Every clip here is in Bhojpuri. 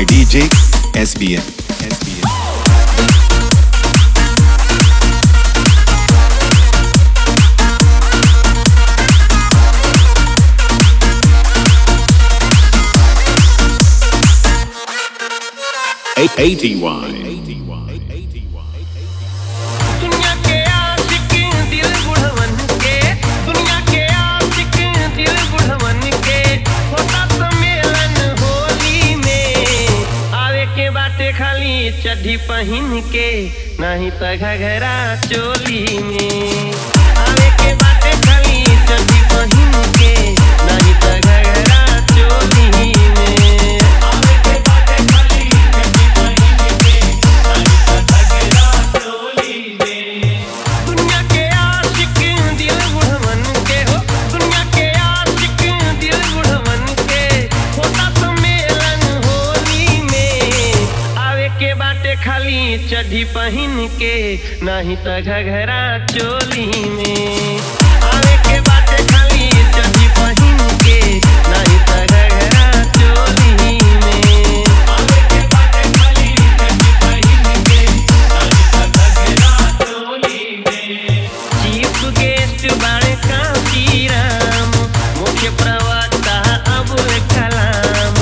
by DJ SBM. SBM. दुनिया के आशिक दिल बुढ़वन के दुनिया के आशिक दिल बुढ़वन के होता सम्मेलन होली में आवे के बाटे खाली चड्ढी पहिन के नहीं त घघरा चोली में आवे के बाटे खाली चड्ढी पहिन के नहीं त घघरा चोली में आवे के बाटे खाली चड्ढी पहिन के नहीं त घघरा चोली में दुनिया के आशिक दिल बुढ़वन के हो दुनिया के आशिक दिल बुढ़वन के होता सम्मेलन होली में आवे के बाटे खाली चड्ढी पहिन के नहीं त घघरा चोली में आवे के बाटे खाली चड्ढी पहिन के नहीं त घघरा चोली में आवे के बाटे खाली चड्ढी पहिन के नहीं त घघरा चोली में चीफ गेस्ट बाड़े कांची राम मुख्य प्रवक्ता अबुल कलाम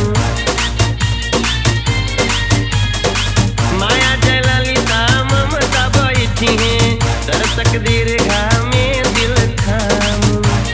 माया जयललिता ममता बैठी हैं दर्शक दीर्घा में दिल थाम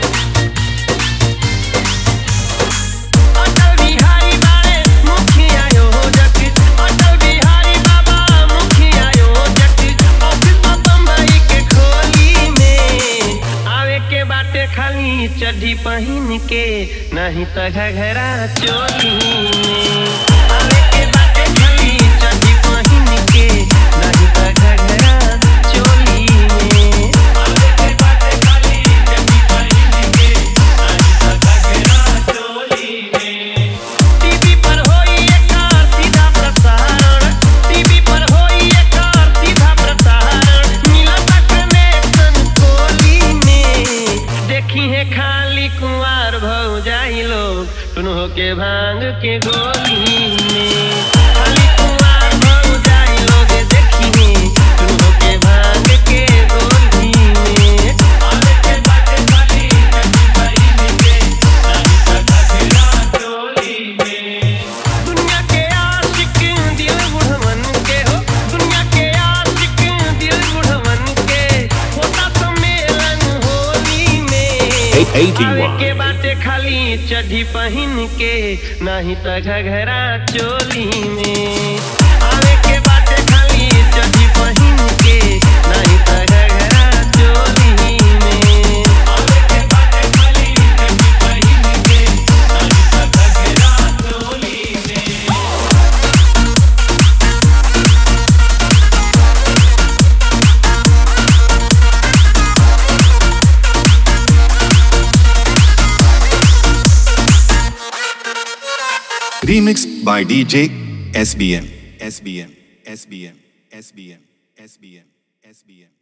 अटल बिहारी बाड़े मुखिया योजक अटल बिहारी बाबा मुखिया योजक ऑफिस बम्बई के खोली में आवे के बाटे खाली चड्ढी पहिन के नहीं त घघरा चोली में आवे के बाटे खाली चड्ढी पहिन के नहीं त घघरा चोली में आवे के बाटे खाली चड्ढी पहिन के नहीं त घघरा चोली में टीवी पर होई एकर सीधा प्रसारण टीवी पर होई एकर सीधा प्रसारण मिलता कनेक्शन कोली में देखी है खाली कुंवार भौ जाई लोग सुनो के भांग के गोली में खाली कुंवार भौ जाई लोग देखी है सुनो के भांग के गोली में आवे के बाटे खाली चड्ढी पहिन के नहीं त घघरा चोली में दुनिया के आशिक दिल बुढ़वन के हो दुनिया के आशिक दिल बुढ़वन के होता सम्मेलन होली में आवे के बाटे खाली चड्ढी पहिन के नहीं त घघरा चोली में आवे के बाटे खाली चड्ढी पहिन के नहीं त घघरा चोली में आवे के बाटे खाली चड्ढी पहिन के नहीं त घघरा चोली में Remixed by DJ SBM. SBM. SBM. SBM. SBM. SBM.